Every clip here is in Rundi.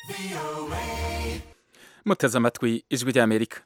muteze amatwi ijwi ry'amerika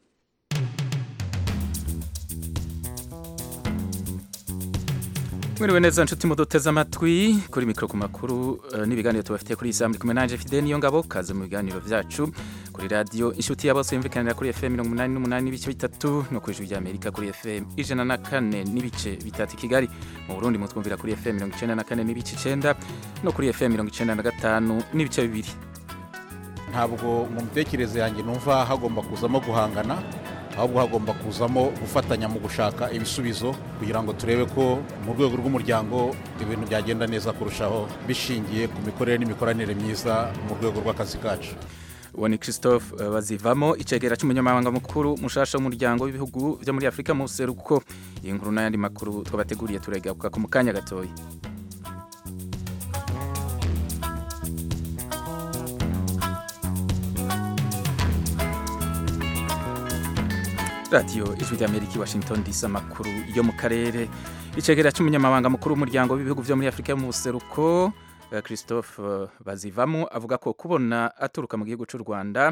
mwiriwe neza nshuti muduteze amatwi kuri mikoro ku makuru eh, n'ibiganiro tubafitiye kuri iyi saa muri kumwe nanje fide niyo ngabo kaze mu biganiro byacu kuri radiyo inshuti ya bose yumvikanira kuri fm mirongo umunani n'umunani n'ibice bitatu no ku ijwi ry'amerika kuri fm ijana na kane n'ibice bitatu i kigali mu burundi mutwumvira kuri fm mirongo icenda na kane n'ibice icenda no kuri fm mirongo icenda na gatanu n'ibice bibiri ntabwo mu mitekerereze yanjye numva hagomba kuzamo guhangana ahubwo hagomba kuzamo gufatanya mu gushaka ibisubizo kugira ngo turebe ko mu rwego rw'umuryango ibintu byagenda neza kurushaho bishingiye ku mikorere n'imikoranire myiza mu rwego rw'akazi kacu uwo ni christophe eh, bazivamo icegera cy'umunyamabanga mukuru mushasha w'umuryango w'ibihugu byo muri afurika mu buseruko iyi nkuru n'ayandi makuru twabateguriye turegaruka ku mu kanya gatoya radiyo ijwi ry'amerika i washington dc amakuru yo mu karere icegera cy'umunyamabanga mukuru w'umuryango w'ibihugu byo muri afurika mu buseruko eh, christophe eh, bazivamo avuga ko kubona aturuka mu gihugu cy'u rwanda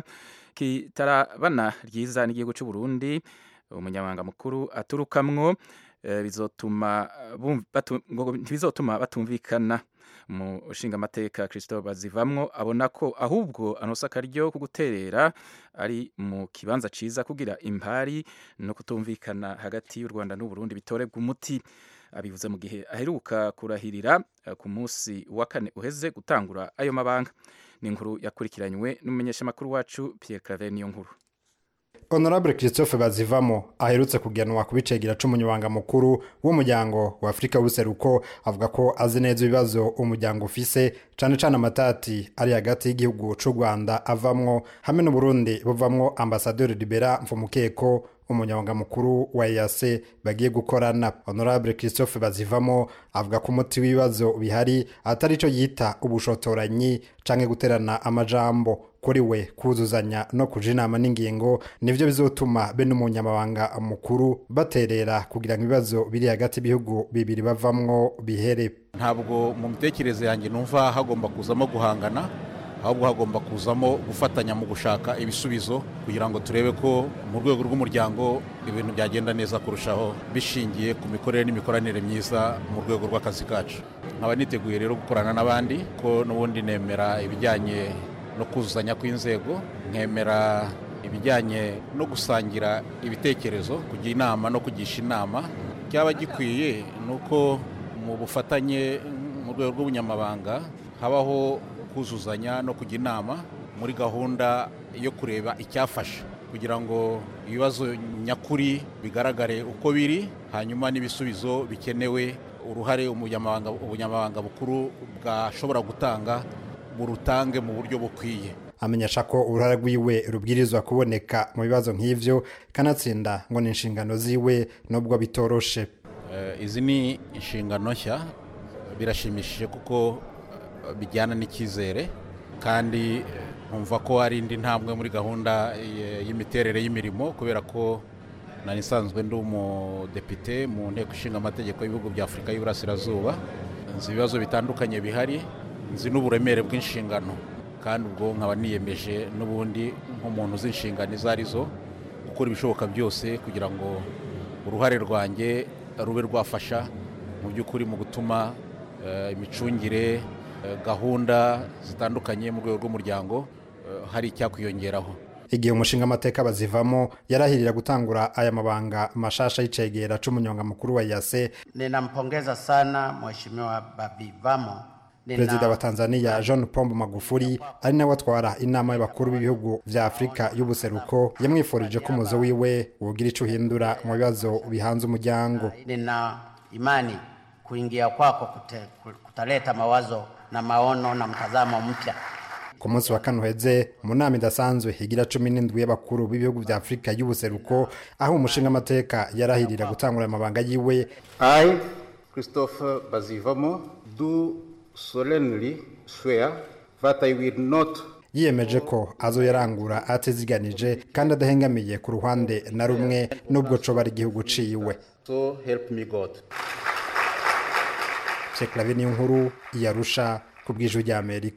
kitarabana ryiza n'igihugu cy'u burundi umunyamabanga mukuru aturukamwo eh, bizotuma bum- batu- ngo ntibizotuma batumvikana mu nshingamateka christophe bazivamwo abona ko ahubwo anosa akaryo ko guterera ari mu kibanza ciza kugira impari no kutumvikana hagati y'u rwanda n'uburundi bitorebwa umuti abivuze mu gihe aheruka kurahirira eh, ku munsi wa kane uheze gutangura ayo mabanga ni inkuru yakurikiranywe n'umumenyeshamakuru wacu pierre claver niyo nkuru honorable christophe bazivamo aherutse kugenwa ku bicegera c'umunyamabanga mukuru w'umuryango wa afurika w'ubuseruko avuga ko azi neza ibibazo umuryango ufise cane cane amatati ari hagati y'igihugu c'u rwanda avamwo hamwe n'uburundi buvamwo ambasaderi libera mfumukeko umunyamabanga mukuru wa EAC bagiye gukorana honorable christophe bazivamo avuga ko umuti w'ibibazo bihari atari ico yita ubushotoranyi canke guterana amajambo kuri we kuzuzanya no kuja inama n'ingingo nivyo bizotuma be n'umunyamabanga mukuru baterera kugira ngo ibibazo biri hagati y'ibihugu bibiri bavamwo bihere ntabwo mu mitekerereze yanjye numva hagomba kuzamo guhangana ahubwo hagomba kuzamo gufatanya mu gushaka ibisubizo kugira ngo turebe ko mu rwego rw'umuryango ibintu byagenda neza kurushaho bishingiye ku mikorere n'imikoranire myiza mu rwego rw'akazi kacu nkaba niteguye rero gukorana n'abandi ko n'ubundi nemera ibijyanye no kuzuzanya kw'inzego nkemera ibijyanye no gusangira ibitekerezo kujya inama no kugisha inama cyaba gikwiye ni uko mu bufatanye mu rwego rw'ubunyamabanga habaho kuzuzanya no kujya inama muri gahunda yo kureba icyafasha kugira ngo ibibazo nyakuri bigaragare uko biri hanyuma n'ibisubizo bikenewe uruhare umunyamabanga ubunyamabanga bukuru bwashobora gutanga burutange mu buryo bukwiye amenyesha ko uruhara rwiwe rubwirizwa kuboneka mu bibazo nk'ivyo kanatsinda ngo ni inshingano ziwe nubwo bitoroshe Eh, izi ni inshingano nshya birashimishije kuko eh, bijyana n'icyizere kandi eh, nkumva ko hari indi ntambwe muri gahunda eh, y'imiterere y'imirimo kubera ko nari nsanzwe ndi umudepite mu nteko ishinga amategeko y'ibihugu bya afurika y'uburasirazuba nzi ibibazo bitandukanye bihari nzi n'uburemere bw'inshingano kandi ubwo nkaba niyemeje n'ubundi nk'umuntu uzi inshingano izo ari zo gukora ibishoboka byose kugira ngo uruhare rwanjye rube rwafasha mu by'ukuri mu gutuma eh, imicungire eh, gahunda zitandukanye mu rwego rw'umuryango eh, hari icyakwiyongeraho igihe umushinga amateka bazivamo yarahirira gutangura aya mabanga mashasha y'icegera c'umunyamabanga mukuru wa yase Ninampongeza sana Mheshimiwa Babivamo. Nina- perezida wa tanzania john pombo magufuli ari nawe atwara inama y'abakuru b'ibihugu vya afurika y'ubuseruko yamwifurije ko umuzo wiwe wogira ico uhindura mu bibazo bihanze umuryango Nina imani kuingia kwako kute, kutaleta mawazo na maono na mtazamo mpya. ku munsi wa kane uheze mu nama idasanzwe higira cumi n'indwi y'abakuru b'ibihugu vya afurika y'ubuseruko aho umushinga amateka yarahirira gutangura amabanga yiwe I, Christopher Bazivamo, do solemnly swear that I will not yiyemeje ko azoyarangura atiziganije kandi adahengamiye ku ruhande na rumwe n'ubwo coba ari igihugu ciwe so help me God. Sheikh Lavi niyo nkuru yarusha ku bw'ijwi ry'Amerika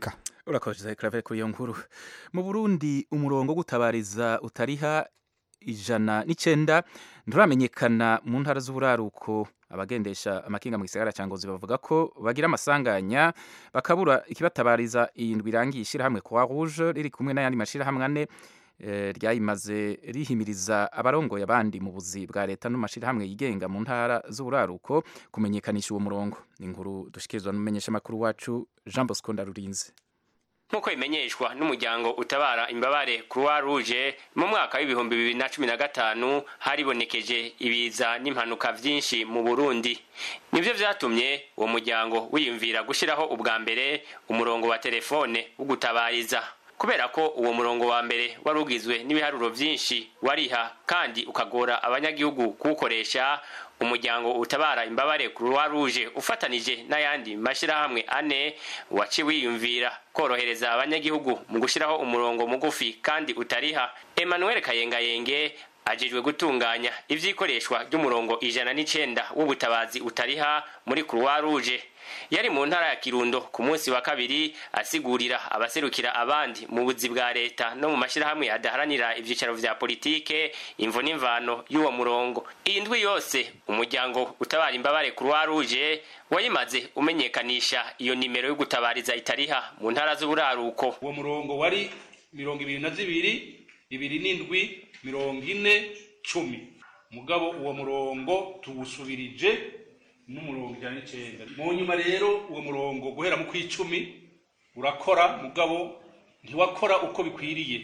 urakoze claver kuri iyo nkuru mu burundi umurongo wo gutabariza utariha ijana n'icenda nturamenyekana mu ntara z'uburaruko abagendesha amakinga mu gisagara cya ngozi bavuga ko bagira amasanganya bakabura ikibatabariza iyi ndwi irangiye ishyirahamwe croix rouge riri kumwe n'ayandi mashyirahamwe ane eh, ryayimaze rihimiriza abarongoye abandi mu buzi bwa leta no mu mashyirahamwe yigenga mu ntara z'uburaruko kumenyekanisha uwo murongo ni inkuru dushikirizwa n'umumenyeshamakuru wacu jean bosco ndarurinze nk'uko bimenyeshwa n'umuryango utabara imbabare croix rouge mu mwaka w'ibihumbi bibiri na cumi na gatanu haribonekeje ibiza n'impanuka vyinshi mu burundi nivyo vyatumye uwo muryango wiyumvira gushiraho ubwa mbere umurongo wa telefone wo gutabariza kubera ko uwo murongo wa mbere wari ugizwe n'ibiharuro vyinshi wariha kandi ukagora abanyagihugu kuwukoresha umuryango utabara imbabare croix rouge ufatanije n'ayandi mashirahamwe ane waci wiyumvira korohereza abanyagihugu mu gushiraho umurongo mugufi kandi utariha emmanuel kayengayenge ajejwe gutunganya ivyikoreshwa ry'umurongo ijana n'icenda w'ubutabazi utariha muri croix rouge yari mu ntara ya kirundo ku munsi wa kabiri asigurira abaserukira abandi mu buzi bwa leta no mu mashyirahamwe adaharanira ivyicaro vya politike imvo n'imvano y'uwo murongo iyi ndwi yose umuryango utabara imbabare croix rouge wayimaze umenyekanisha iyo nimero yo gutabariza itariha mu ntara z'uburaruko uwo murongo wari mirongo ibiri na zibiri ibiri n'indwi mirongo ine cumi mugabo uwo murongo tuwusubirije n'umurongo ijana n'icenda mu nyuma rero uwo murongo guhera mu kw'icumi urakora mugabo ntiwakora uko bikwiriye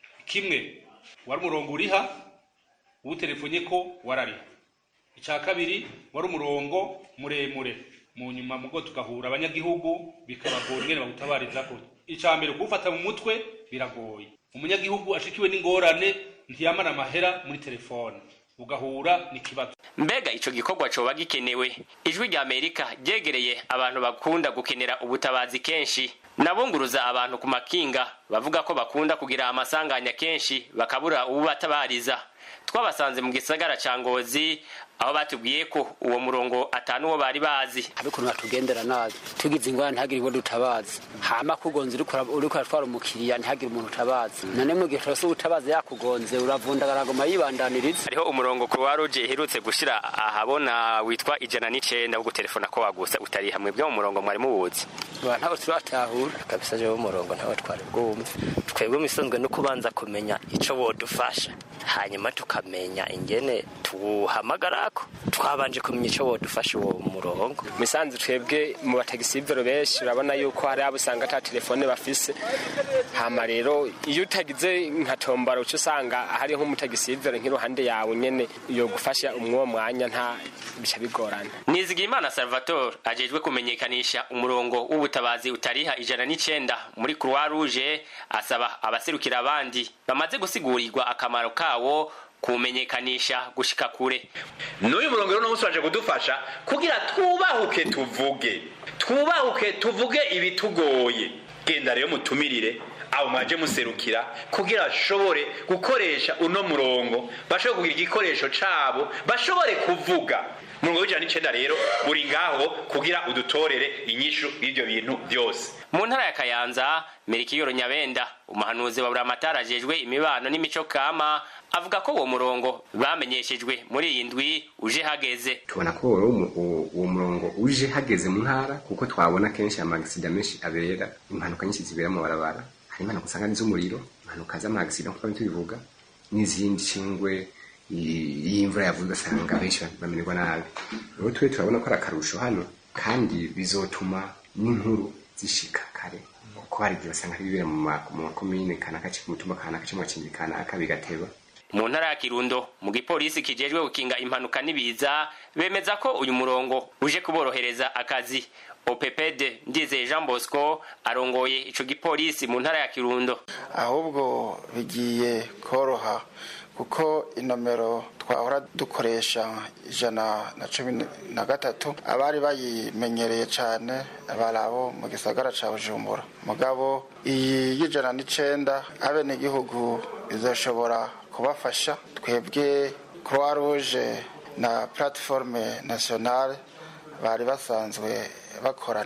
kimwe wari umurongo uriha uwutelefonye ko warariha icya kabiri wari umurongo muremure mu nyuma mugo tugahura abanyagihugu bikabagora ingene bawutabarizako icya mbere kuwufata mu mutwe biragoye umunyagihugu ashikiwe n'ingorane ntiyamara amahera muri telefone ugahura n'ikibazo mbega ico gikorwa coba gikenewe ijwi rya amerika ryegereye abantu bakunda gukenera ubutabazi kenshi nabunguruza abantu ku makinga bavuga ko bakunda kugira amasanganya kenshi bakabura ububatabariza twabasanze mu gisagara ca ngozi aho batubwiye ko uwo murongo atanu wo bari bazi abikuntu batugendera nabi tugize ingorane ntihagire uwo dutabaza hama kugonze uriko uratwara umukiriya ntihagire umuntu utabaza none mu gihe cose ubutabaza yakugonze uravundagara agoma yibandaniriza hariho umurongo croix rouge iherutse gushira ahabona witwa ijana n'icenda wo gutelefona ko wagusa utari hamwe bwo mu murongo mwari muwuzi ba ntabwo turatahura kabisa jewe umurongo ntawe twari bwumve twebwe misonzwe no kubanza kumenya ico wodufasha hanyuma tukamenya ingene tuwuhamagarako twabanje kumenya ico wodufasha uwo murongo misanzu twebwe mu batagisivero benshi urabona yuko hari abo usanga ata telefone bafise hama rero iyo utagize nka tombora uca usanga hari nk'umutagisivero nk'iruhande yawe nyene yo gufasha umwuwo mwanya nta bica bigorana nizigimana salvatore ajejwe kumenyekanisha umurongo w'ubutabazi utariha ijana n'icenda muri croix rouge asaba abaserukira abandi bamaze gusigurirwa akamaro kawo kumenyekanisha gushika kure n'uyu murongo rero n'umunsi waje kudufasha kugira twubahuke tuvuge twubahuke tuvuge ibitugoye genda rero mutumirire abo mwaje muserukira kugira bashobore gukoresha uno murongo bashobore kugira igikoresho cabo bashobore kuvuga umurongo w'ijana n'icenda rero uri ngaho kugira udutorere inyishu y'ivyo bintu byose mu ntara ya kayanza merikiyoro nyabenda umuhanuzi wa buramatari ajejwe imibano n'imico kama avuga ko uwo murongo bamenyeshejwe muri iyi ndwi uje hageze tubona ko uwo murongo uje hageze mu ntara kuko twabona kenshi amagisida menshi abera impanuka nyinshi zibera mu barabara hari impanuka usanga n'iz'umuriro impanuka z'amagisida nk'uko tubivuga n'izindi cingwe y'imvura yavuze ugasanga benshi bamererwa nabi rero twe turabona ko ari akarusho hano kandi bizotuma n'inkuru zishika kare kuko hari igihe basanga bibera mu makomine kanaka ku mutumba kanaka cyangwa mu kanaka bigateba mu ntara ya kirundo mu gipolisi kijejwe gukinga impanuka n'ibiza bemeza ko uyu murongo uje kuborohereza akazi opepede ndizeye jean bosco arongoye ico gipolisi mu ntara ya kirundo ahubwo bigiye koroha kuko inomero twahora dukoresha ijana na cumi na gatatu abari bayimenyereye cyane bari abo mu gisagara cya bujumbura mugabo iyi y'ijana n'icenda abenegihugu izashobora kubafasha twebwe croix rouge na platiforme nationale bari basanzwe bakorana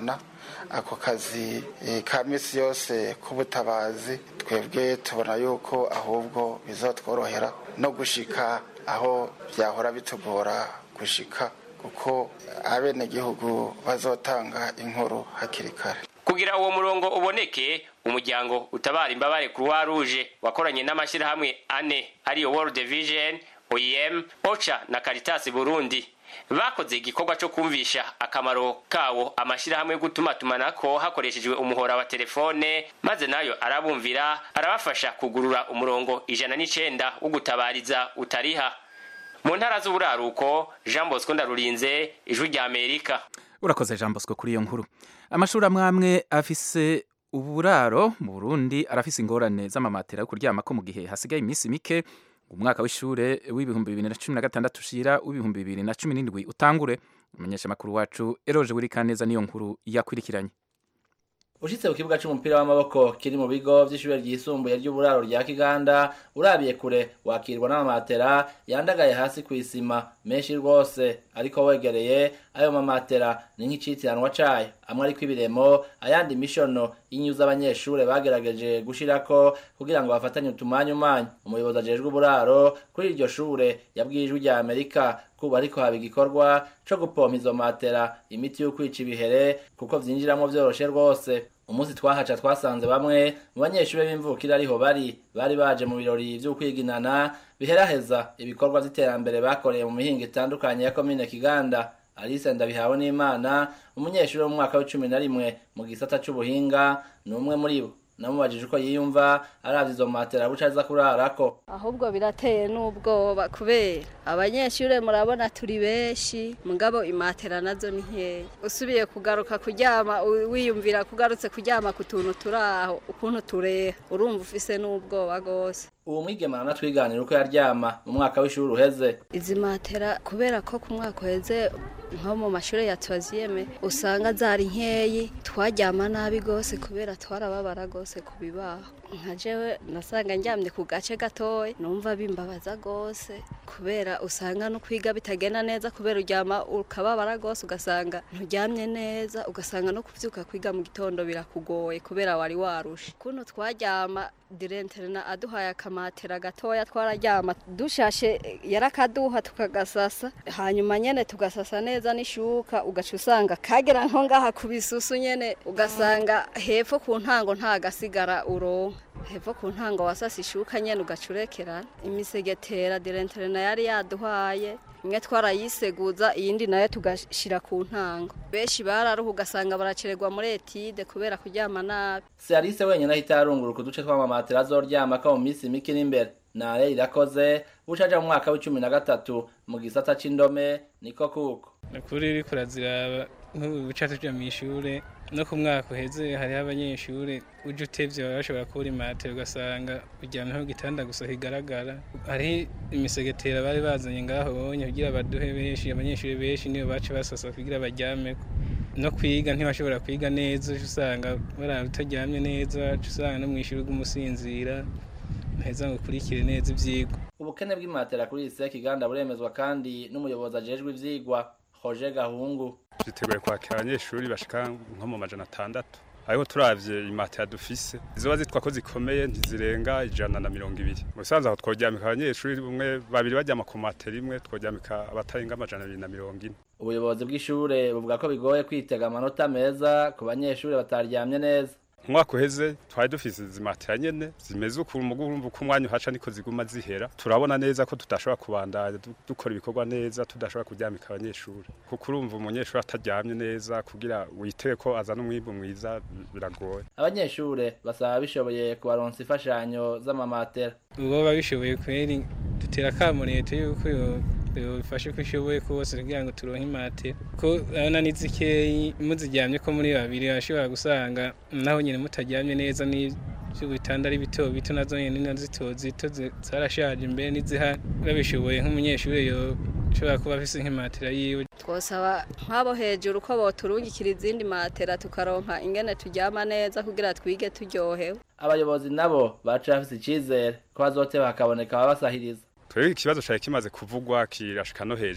ako kazi eh, ka misi yose k'ubutabazi twebwe tubona yuko ahubwo bizotworohera no gushika aho byahora bitugora gushika kuko abenegihugu bazotanga inkuru hakiri kare kugira uwo murongo uboneke umuryango utabara imbabare croix rouge wakoranye n'amashyirahamwe ane ariyo world vision oem ocha na caritas burundi bakoze igikorwa cyo kumvisha akamaro kawo amashyirahamwe yo gutumatumanako hakoreshejwe umuhora wa telefone maze nayo arabumvira arabafasha kugurura umurongo ijana n'icenda wo gutabariza utariha mu ntara z'uburaruko jean bosco ndarurinze ijwi rya amerika urakoze jean bosco kuri iyo nkuru amashuri amwe amwe afise uburaro mu burundi arafise ingorane z'amamatera yo kuryamako mu gihe hasigaye iminsi mike umwaka w'ishure w'ibihumbi bibiri na cumi na gatandatu ushira w'ibihumbi bibiri na cumi n'indwi utangure umumenyesha makuru wacu eroje wirikaneza niyo nkuru yakurikiranye ushitse ku kibuga c'umupira w'amaboko kiri mu bigo vy'ishure ryisumbuye ry'uburaro rya kiganda urabiye kure wakirwa n'amamatera yandagaye hasi kw'isima menshi rwose ariko wegereye ayo mamatera ni nk'icitiranwa cayo amwe ariko ibiremo ayandi mishono y'inyuza abanyeshure bagerageje gushirako kugira ngo bafatanye utumanyumanyu umuyobozi ajejwe uburaro kuri iryo shure yabwiye ijwi rya amerika kuba ariko haba igikorwa co gupompa izo matera imiti yo kwica ibihere kuko vyinjiramwo vyoroshe rwose umunsi twahaca twasanze bamwe mu banyeshure b'imvukira ariho bari bari baje mu birori vy'ukwiginana biheraheza ibikorwa vy'iterambere bakoreye mu mihingo itandukanye ya komine kiganda alice ndabihawe n'imana umunyeshuri wo mu mwaka w'icumi na rimwe mu gisata c'ubuhinga ni umwe muri bo namubajije uko yiyumva aravye izo matera buca aza kurarako ahubwo birateye n'ubwoba kubera abanyeshure murabona turi benshi mugabo imatera nazo ni nkeya usubiye kugaruka kuryama u- wiyumvira kugarutse kuryama ku tuntu turi aho ukuntu tureha urumva ufise n'ubwoba rwose uwo mwigema aranatwiganira uko yaryama mu mwaka w'ishuri uheze izi matera kubera ko ku mwaka uheze nko mu mashuri ya tuwaziyeme usanga zari nkeyi twaryama nabi rwose kubera twarababara rwose ku bibaho nka jewe nasanga ndyamye ku gace gatoya numva bimbabaza rwose kubera usanga no kwiga bitagenda neza kubera uryama ukababara rwose ugasanga nturyamye neza ugasanga no kuvyuka kwiga mu gitondo birakugoye kubera wari warushe kuno twaryama direnterena aduhaye akamatera gatoya twararyama dushashe yarakaduha tukagasasa hanyuma nyene tugasasa neza n'ishuka ugaca usanga kagera nko ngaha ku bisusu nyene ugasanga hepfo ku ntango nta gasigara uronka hepfo ku ntango wasasa ishuka nyene ugaca urekerana imisegetera direnterena yari yaduhaye imwe twarayiseguza iyindi nayo tugashira ku ntango benshi bararuha ugasanga baracererwa muri etide kubera kuryama nabi si alice wenyine ahita yarunguruka uduce tw'amamatera azoryamako mu minsi mike iri imbere nare irakoze buca aja mu mwaka w'icumi na gatatu mu gisata c'indome niko kuko ukuri uriko uraziraba nk'ubu buca tuja mw'ishure no ku mwaka uheze hariho abanyeshure uje utevye baba bashobora kubura imatera ugasanga uryamyeho igitanda gusa kigaragara hariho imisegetera bari bazanye ngaho bonye kugira baduhe benshi abanyeshure benshi nibo baca basasa kugira baryameko no kwiga ntibashobora kwiga neza uca usanga barara utaryamye neza uca usanga no mw'ishure ugumusinzira ntaheza ngo ukurikire neza ivyigwa ubukene bw'imatera kuri isi kiganda buremezwa kandi n'umuyobozi ajejwe ivyigwa Roger Gahungu twiteguye kwakira abanyeshuri bashika nko mu majana atandatu ariko turavye imatera dufise zizoba zitwa ko zikomeye ntizirenga ijana na mirongo ibiri mu bisanzwe aho tworyamika abanyeshuri umwe babiri baryama ku matera imwe tworyamika abatarenga amajana abiri na mirongo ine ubuyobozi bw'ishure buvuga ko bigoye kwitega amanota meza ku banyeshure bataryamye neza umwaka uheze twari dufise izi matera nyene zimeze ukuntu mugu urumva uko umwanya uhaca niko ziguma zihera turabona neza ko tudashobora kubandanya du- dukora ibikorwa neza tudashobora kuryamika abanyeshuri kuko urumva umunyeshuri ataryamye neza kugira witege ko azana umwimbu mwiza biragoye abanyeshure basaba bishoboye kubaronsa imfashanyo z'amamatera ubu babishoboye kweri dutera akamo leta yuko yo- yofashe ko ishoboye kose kugira ngo turonke imatera ko urabona ni zikeyi muziryamye ko muri babiri bashobora gusanga naho nyine mutaryamye neza n'ibitanda ari bito bito nazo nyine na zito zito zi- zarashaje imbere n'izihari babishoboye nk'umunyeshuri yoshobora kuba afise nk'imatera yiwe twosaba nk'abo hejuru ko boturungikira izindi matera tukaronka ingene turyama neza kugira twige turyohewe abayobozi nabo baca bafise icizere ko bazoteba hakaboneka ababasahiriza twebwe ikibazo cari kimaze kuvugwa kirashika no hejuru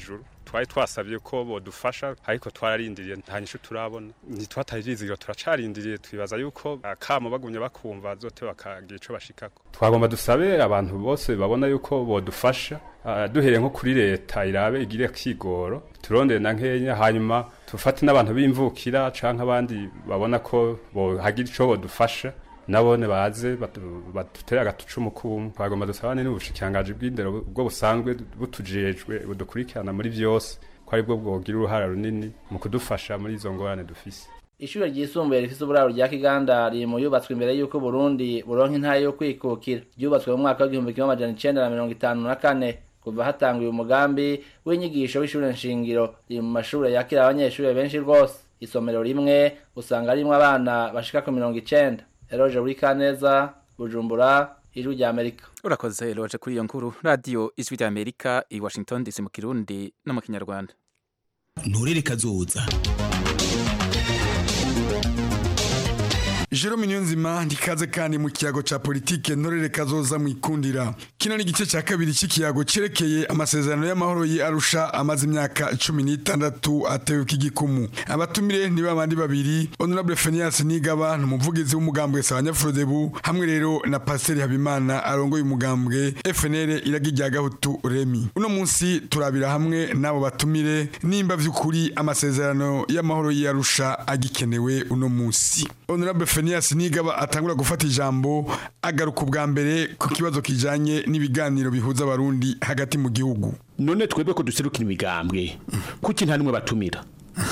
twari twasabye ko bodufasha ariko twararindiriye nta nyishu turabona ntitwatarizigiro turacarindiriye twibaza yuko akamo bagumye bakumva zote bakagira ico bashikako twagomba dusabe abantu bose babona yuko bodufasha uh, duhereye nko kuri leta irabe igire kigoro turondere na nkenya hanyuma tufate n'abantu b'imvukira canke abandi babona ko bohagira ico bodufasha nabone baze badutere agatucumu kumwe twagomba dusabane n'ubushikirangaji bw'indero bwo busanzwe butujejwe budukurikirana muri vyose ko ari bwo bwogira uruhara runini mu kudufasha muri izo ngorane dufise ishure ryisumbuye rifise uburaro rya kiganda riri mu yubatswe imbere y'uko burundi buronka intara yo kwikukira ryubatswe mu mwaka w'igihumbi kimwe amajana icenda na mirongo itanu na kane kuva hatanguye umugambi w'inyigisho w'ishure nshingiro riri mu mashure yakira abanyeshure benshi rwose isomero rimwe usanga rimwe abana bashika ku mirongo icenda eroje buri kaneza bujumbura ijwi rya amerika urakoze eroje kuri iyo nkuru radiyo ijwi rya amerika i washington dc mu kirundi no mu kinyarwanda nturere kazoza Jerome Niyonzima ndikaze kandi mu kiyago ca politike ntorere kazoza mu ikundira kino ni igice ca kabiri c'ikiyago cerekeye amasezerano y'amahoro yi Arusha amaze imyaka 16 atewe k'igikumu abatumire ni babandi babiri Honorable Phineas Nigaba n'umuvugizi w'umugambwe Sabanyafrodebu hamwe rero na Pasteur Habimana arongoye umugambwe FNL iragijya gahutu Remi uno munsi turabira hamwe nabo batumire nimba vy'ukuri amasezerano y'amahoro yi Arusha agikenewe uno munsi Honorable Phineas Nigaba atangura gufata ijambo agaruka ubwa mbere ku kibazo kijanye n'ibiganiro bihuza abarundi hagati mu gihugu none twebwe ko duserukira imigambwe kuki nta nimwe batumira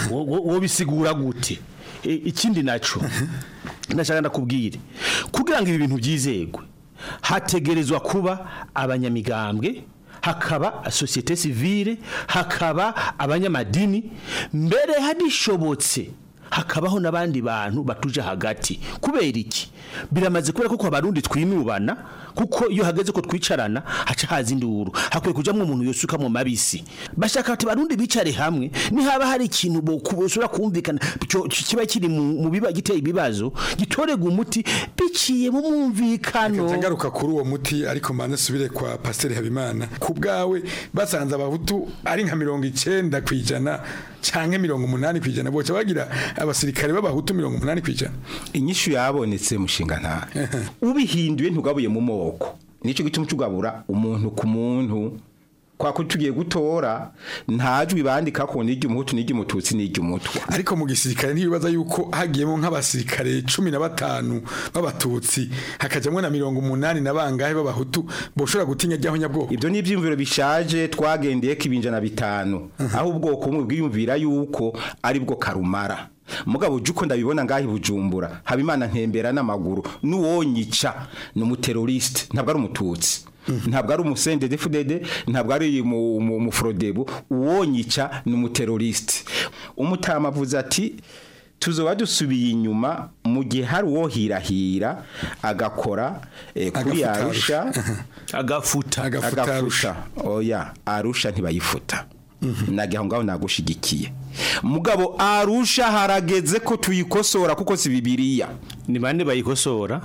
wo bisigura gute ikindi naco ndashaka ndakubwire kugira ngo ibi bintu byizegwe hategerezwa kuba abanyamigambwe hakaba societe civile hakaba abanyamadini mbere hadishobotse hakabaho n'abandi bantu batuje hagati kubera iki biramaze kubera kuko abarundi twinubana kuko iyo hageze ko twicarana haca haza induru hakwiye kujamwo umuntu yosuka mu mabisi bashaka ati barundi bicare hamwe ni haba hari ikintu bosura kumvikana kiba kiri mu biba giteye ibibazo gitorega umuti biciye mu mwumvikano ngaruka kuri uwo muti ariko mbanze subire kwa Pasteur Habimana ku bwawe basanze abahutu ari nka mirongo icenda kwijana canke mirongo umunani kwijana boca bagira abasirikare b'abahutu mirongo umunani kwijana inyishu yabonetse mushinga nta ubihinduye ntugabuye mu moko nico gituma cugabura umuntu ku muntu kwa kutugiye gutora ntajwi bandika ko nijye umuhutu nijye umututsi nijye umutwa ariko mu gisirikare ntibibaza yuko hagiyemo nk'abasirikare cumi na batanu b'abatutsi hakajamwo na mirongo umunani na bangahe b'abahutu boshobora gutinya ajyaho nyabwoko ibyo ni ibyiyumviro bishaje twagendeye ko ibinjana bitanu aho ubwoko bumwe bwiyumvira yuko ari bwo karumara mugabo uje uko ndabibona ngaho ibujumbura habimana ntembera n'amaguru n'uwonyica ni umuteroriste ntabwo ari umututsi ntabwo ari umusende defudede ntabwo ari umuforodebu uwonyica ni umuteroriste umutama avuze ati tuzoba dusubiye inyuma mu gihe hari uwo hirahira agakora kuri arusha agafuta agafuta oya arusha ntibayifuta nagiye aho ngaho nagushigikiye mugabo arusha harageze ko tuyikosora kuko si bibiriya ni bande bayikosora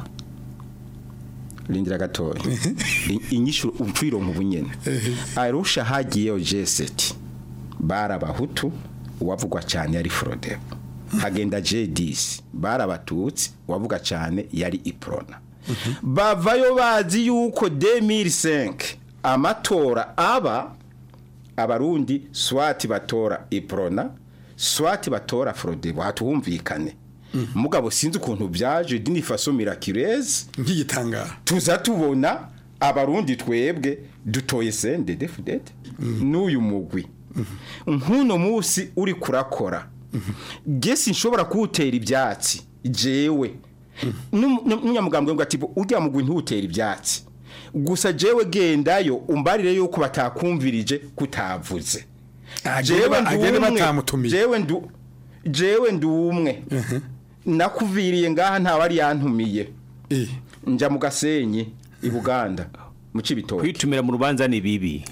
rindira gatoya inyishu upfiro mu bunyene arusha hagiyeyo jeseti barabahutu uwavugwa cyane yari frodebo hagenda jedisi barabatutsi uwavuga cyane yari iprona bavayo bazi yuko 2005 amatora aba abarundi swati batora iprona swati batora frodebo hatuhumvikane mugabo sinzi ukuntu byaje dini faso miraculeze nk'igitangara tuza tubona abarundi twebwe dutoye sende defudede n'uyu mugwi nk'uno munsi uri kurakora gesi nshobora kuwutera ibyatsi jewe n'umunyamugambwe ngo ati ujya mugwi ntuwutera ibyatsi gusa jewe gendayo umbarire yuko batakumvirije kutavuze agende batamutumiye jewe ndu jewe ndumwe nakuviriye ngaha ntawari yantumiye nja mu gasenyi i Buganda mu cibitoke kwitumira mu rubanza ni bibi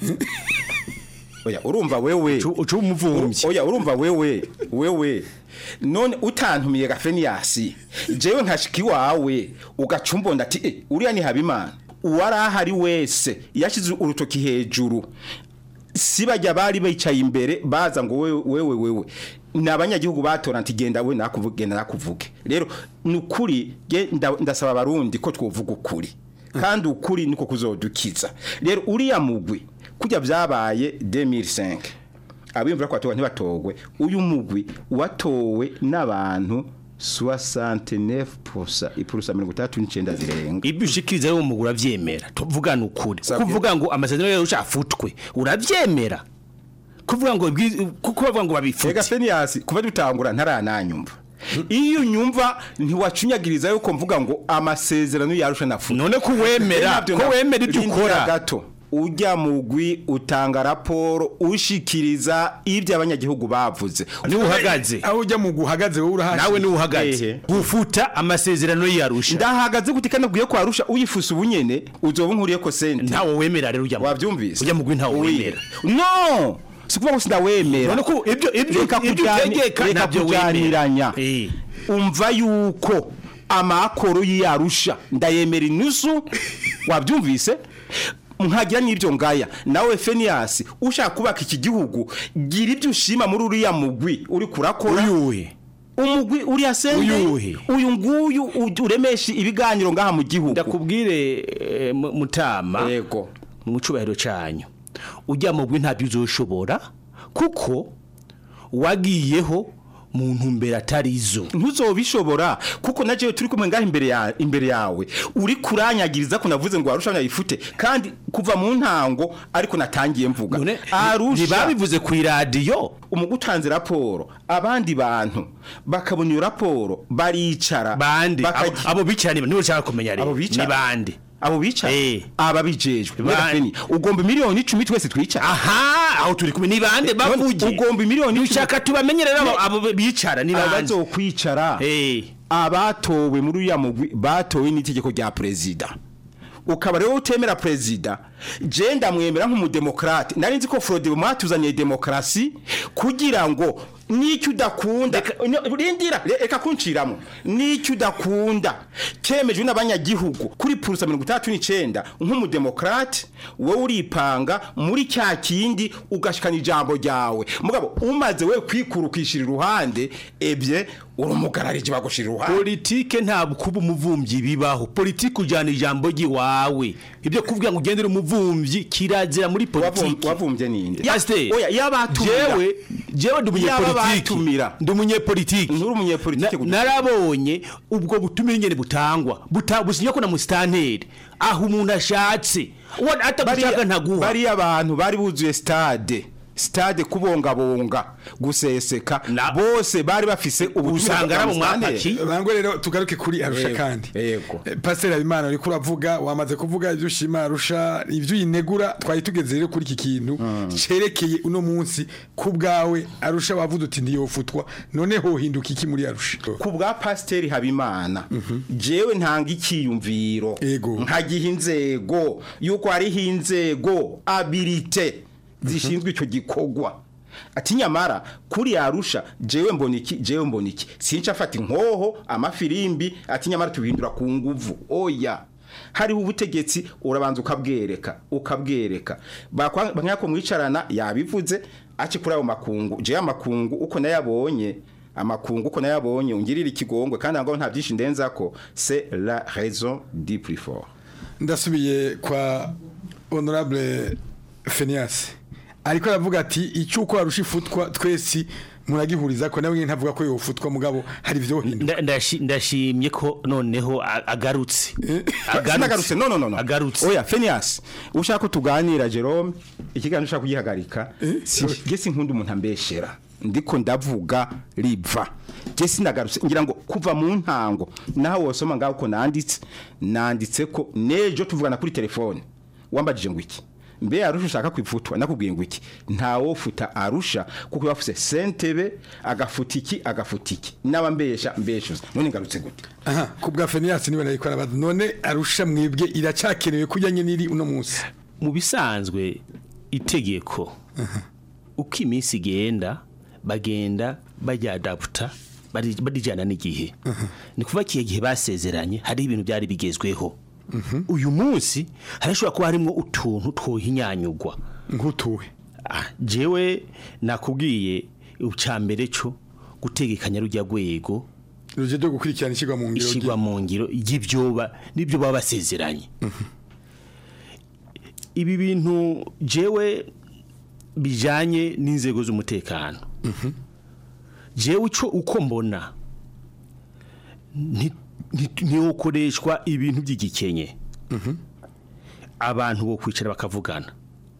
oya urumva wewe ucu umuvumvyi oya urumva wewe wewe none utantumiye gafeniyasi jewe nkashiki wawe ugacumbonda ati eh uriya ni habimana uwari ahari wese yashize urutoki hejuru si bajya bari bicaye imbere baza ngo wewe wewe wewe ni abanyagihugu batora nti genda we nakuvuge genda nakuvuge rero ni ukuri ge- nda- ndasaba abarundi ko twovuga ukuri kandi ukuri niko kuzodukiza rero uriya mugwi kujya byabaye 2005 abimvura ko batowe ntibatogwe uyu mugwi watowe n'abantu 69% ipurusa 39 zirenga ibyo ushikiriza rero umugura avyemera tuvugana ukuri kuvuga ngo amasezerano yayo afutwe uravyemera kuvuga ngo ibwi- kuko bavuga ngo babifute Ega Fenias kuva dutangura ntarananyumva iyo nyumva ntiwacunyagiriza yuko mvuga ngo amasezerano yarusha nafu none ko wemera ko wemera ibyo ukora gato ujya mugwi utanga raporo ushikiriza ibyo abanyagihugu bavuze niwe uhagaze aho ujya mu guhagaze wowe urahashye nawe niwe uhagaze gufuta amasezerano yarusha ndahagaze gute kandi ubwiye ko arusha uyifuse ubunyene uzoba nkuriye ko sente ntawe wemera rero ujya wabyumvise ujya mugwi ntawe wemera no sikuvuga ngo sindawemera none ko ibyo ibyo reka ibyo kujyani- utegeka reka ntabyo wemera kujyaniranya umva yuko amakoro y'iyarusha ndayemera inusu wabyumvise nkagira n'ibyo ngaya nawe Fenias ushaka kubaka iki gihugu gira ibyo ushima muri uriya mugwi uri kurakora uyuhe umugwi uriya sende Uyuhe? uyu nguyu uj- uremesha ibiganiro ngaha mu gihugu ndakubwire eh, mu- mutama yego mu cubahiro canyu ujya mugwi ntabyo uzoshobora kuko wagiyeho mu ntumbero atarizo ntuzobishobora kuko na jewe turi kumwe ngaho imbere ya imbere yawe uri kuranyagiriza ko navuze ngo arusha yayifute kandi kuva mu ntango ariko natangiye mvuga arusha ntibabivuze ku iradiyo umugutanze raporo abandi bantu bakabona iyo raporo baricara bande abo- abo bicara niba niba ushaka kumenya rero abo bicara ni bande abo bicara Eh. aba bijejwe Bande. Feni, ugomba miliyoni icumi twese twicara aha aho turi kumwe ni bande bavuge ugomba miliyoni icumi ushaka tubamenye rero abo- abo bicara ni bande abazokwicara abatowe muri uriya mugwi batowe n'itegeko rya perezida ukaba rero utemera perezida je ndamwemera nk'umudemokrate nari nzi ko Frode mwatuzaniye demokarasi kugira ngo n'icyo udakunda No, rindira re- reka kunciramo n'icyo udakunda kemejwe n'abanyagihugu kuri purusa mirongo itandatu n'icenda nk'umudemokrate wowe uripanga muri cya kindi ugashikana ijambo ryawe mugabo umaze we kwikurukishira iruhande ebye urumugararije bagushira iruhande politike ntabwo kuba umuvumvyi bibaho politike ujyana ijambo ry'iwawe ibyo kuvuga ngo ugendere umuvumvyi kirazira muri politike wavumvye ninde pasiteri oya yabatumira jewe jewe ndi umunyepolitike Yababatumira. ndi umunyepolitike nturi umunyepolitike Na- narabonye ubwo butumire nyene butangwa buta- businywa ko na musitanteri aho umuntu ashatse uwo atagushaka ntaguha bariya abantu bari buzuye stade stade kubongabonga guseseka bose bari bafise Usanga ari abo mwapaki. Bangwe rero tugaruke kuri arusha Yego, kandi yego Eh, Pastor Habimana uriko uravuga wamaze kuvuga ibyo ushima arusha ibyo uyinegura twari tugeze rero kuri iki kintu cerekeye uno munsi ku bwawe arusha wavuze uti ndiyofutwa none hohinduka iki muri arusha ku bwa pasiteri habimana jewe ntanga icyiyumviro nkagiha inzego yuko hariho inzego abirite zishinzwe icyo gikorwa ati nyamara kuri yarusha jewe mbona iki jewe mbona iki sinca afata inkoho amafirimbi ati nyamara tubihindura ku nguvu oya hariho ubutegetsi urabanza ukabwereka ukabwereka bakanyako mwicarana yabivuze aci kuri ayo makungu jewe amakungu uko nayabonye amakungu uko nayabonye ungirira ikigongwe kandi ngo nta byinshi ndenzako c'est la raison du plus fort ndasubiye kwa honorable Phineas ariko aravuga ati icyuko arusha ifutwa twese muragihuriza ko nawe ntavuga ko yofutwa mugabo hari ibyo Nda- ndashi- ndashimye ko noneho a- agarutse sinagarutse no no no no agarutse oya Phineas ushaka ko tuganira Jerome ikiganiro ushaka kugihagarika si si nkunda umuntu ambeshera ndiko ndavuga riva je sinagarutse ngira ngo kuva mu ntango naho wosoma ngaho ko nanditse nanditse ko nejo tuvugana kuri telefone wambajije ngo iki mbe arusha ushaka kwifutwa nakubwiye ngo iki ntawo futa arusha kuko bafuse sentebe agafuta iki agafuta iki n'abambesha mbeshuza none ngarutse gute aha ku bwa Phineas niwe nariko arabaza none arusha mwebwe iracakenewe kujyanye n'iri uno munsi mu bisanzwe itegeko uko iminsi igenda bagenda bajyadaputa barijyana n'igihe ni kuva kiye gihe basezeranye hari ibintu byari bigezweho uyu munsi harashobora kuba harimo utuntu twohinyanyugwa nk'utuwe Ah, jewe nakubwiye ucambere cyo gutegekanya rujya rwego ruje ryo gukurikirana ishigwa mu ngiro ishigwa mu ngiro y'ibyoba nibyo baba basezeranye ibi bintu jewe bijanye n'inzego z'umutekano jewe ico uko mbona ntiwokoreshwa ibintu by'igikenye abantu bo kwicara bakavugana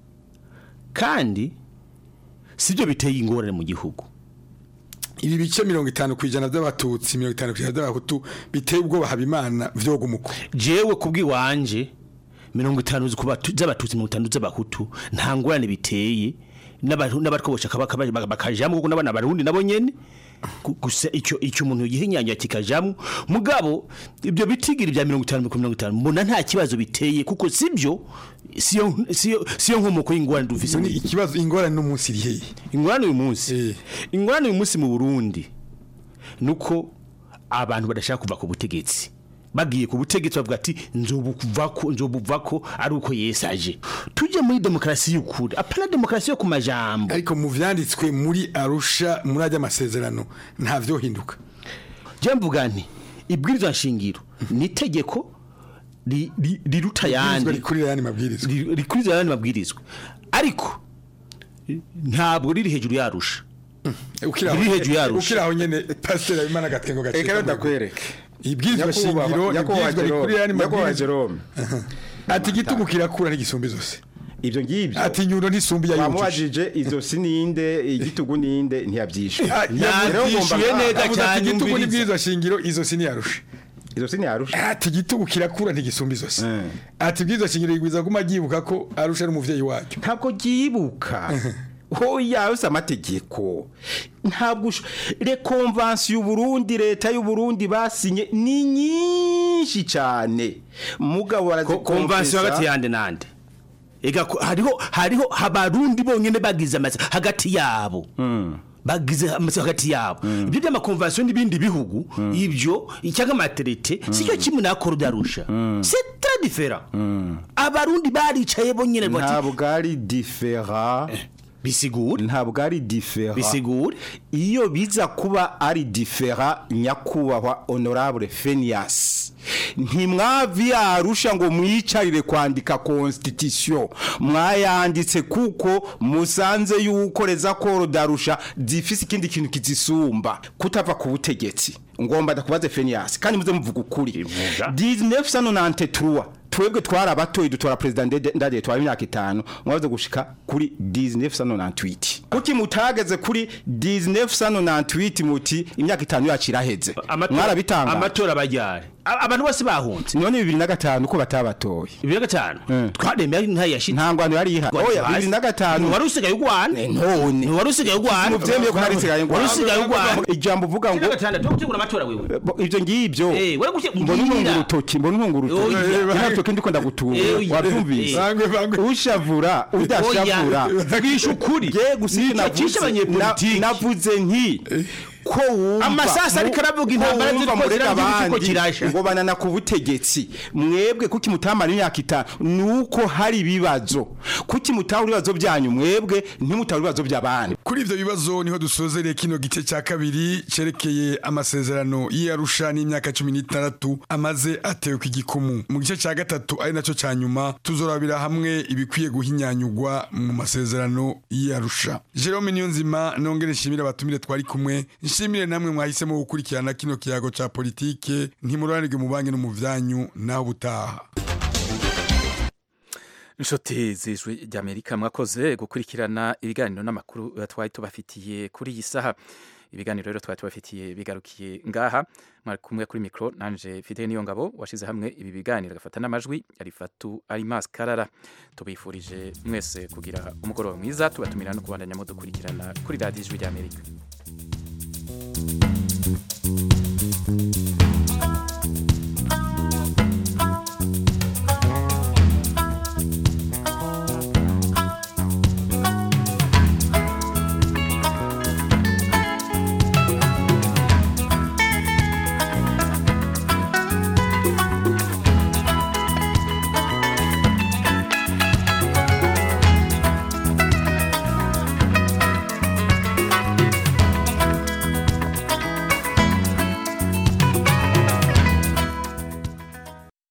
kandi sibyo biteye ingorane mu gihugu ibi bice mirongo itanu ku ijana by'abatutsi mirongo itanu ku ijana by'abahutu biteye ubwoba habimana vyoga umuko jewe kubw'iwanje mirongo itanu z'abatutsi mirongo itanu z'abahutu nta ngorane biteye n'abatwobosha bakajamwo kuko n'abana barundi nabo nyene gusa icyo icyo umuntu yihinyanya kikajamwo mugabo ibyo bitigiri bya 50 ku 50 mbona nta kibazo biteye kuko sibyo siyo siyo siyo nkomoko y'ingorane dufise ni ikibazo ingorane no munsi rihe ingorane uyu munsi ingorane uyu munsi mu Burundi nuko abantu badashaka kuva ku butegetsi bagiye ku butegetsi bavuga ati nzobuvako nzobuvako ari uko yesaje tuje muri demokrasi y'ukuri apana demokrasi yo ku majambo ariko mu vyanditswe muri Arusha muri ajya amasezerano nta vyo hinduka je mvuga nti ibwirizwa nshingiro ni itegeko riruta yandi rikurira yandi mabwirizwa rikurira yandi mabwirizwa ariko ntabwo riri hejuru yarusha riri hejuru yarusha ukiraho nyene pastor abimana gatwengo gace reka ndakwereke ibwirizwa shingiro ibwirizwa rikurira yandi mabwirizwa ati igitugu kirakura n'igisumbi zose ibyo ngibyo ati nyundo ntisumbi ya yujuje wamubajije izo sininde igitugu ninde ntiyabyishwe yabyishuye neza cyane igitugu n'ibwirizwa shingiro izo siniyarusha izo siniyarusha ati igitugu kirakura ntigisumba izose ati ibwirizwa shingiro rigwiza guma ryibuka ko arusha ari umuvyeyi wacyo ntabwo ryibuka hoya yose amategeko ntabwo rekonvansi y'uburundi leta y'uburundi basinye ni nyinshi cyane mugabo barazikonvansi hagati yande nande ega hariho hariho habarundi bonyene bagize amazi hagati yabo bagize amazi hagati yabo ibyo by'amakonvansiyo n'ibindi bihugu ibyo icyanga amaterete sicyo kimwe nakora udarusha c'est très différent abarundi baricaye bonyene ntabwo ari différent bisigura ntabwo ari difera bisigura iyo biza kuba ari difera nyakubahwa honorable Phineas ntimwavi yarusha ngo mwicarire kwandika constitution mwayanditse kuko musanze yuko reza koro darusha zifise ikindi kintu kizisumba kutava ku butegetsi ngomba ndakubaze Phineas kandi muze muvuga ukuri 1993 twebwe twari abatoyi dutora president ndade twari imyaka itanu mwaze gushika kuri 1998 kuki mutageze kuri 1998 muti imyaka itanu yaciraheze mwarabitanga amatora bajyare abantu bose bahunze none 2005 ko batabatoye 2005 twaremeye nta yashi ntangwano yari ihari oya 2005 wari usigaye ugwana none wari usigaye ugwana muvyemeye ko hari usigaye wari usigaye ugwana ijambo uvuga ngo 2005 tugutegura amatora wewe ivyo ngivyo eh wari gushe mbona untunga urutoki mbona untunga urutoki ntabwo kindi ko ndagutura wabyumvise ushavura udashavura twisha ukuri je gusika navuze nti ko wumva amasasa ariko aravuga intambara ziriko ziriko kirasha ngo banana ku butegetsi mwebwe kuki mutamara imyaka itanu nuko hari ibibazo kuki mutahura ibibazo byanyu mwebwe ntimutahura ibibazo by'abandi kuri ivyo bibazo niho dusozereye kino gice cya kabiri cerekeye amasezerano y'Arusha n'imyaka 16 amaze atewe ku igikumu mu gice cya gatatu ari naco ca nyuma tuzorabira hamwe ibikwiye guhinyanyugwa mu masezerano y'Arusha Jerome Niyonzima nongere nshimira abatumire twari kumwe nshimire namwe mwahisemo gukurikirana kino kiyago ca politike ntimuranirwe mu banki no mu vyanyu naho butaha inshuti z'ijwi ry'amerika mwakoze gukurikirana ibiganiro n'amakuru twari tubafitiye kuri iyi saha ibiganiro rero twari tubafitiye bigarukiye ngaha mwari kumwe kuri mikoro nanje fite niyo ngabo washize hamwe ibi biganiro agafata n'amajwi arifatu arimas karara tubifurije mwese kugira umugoroba mwiza tubatumira no kubandanya mudukurikirana kuri radiyo ijwi ry'amerika thank you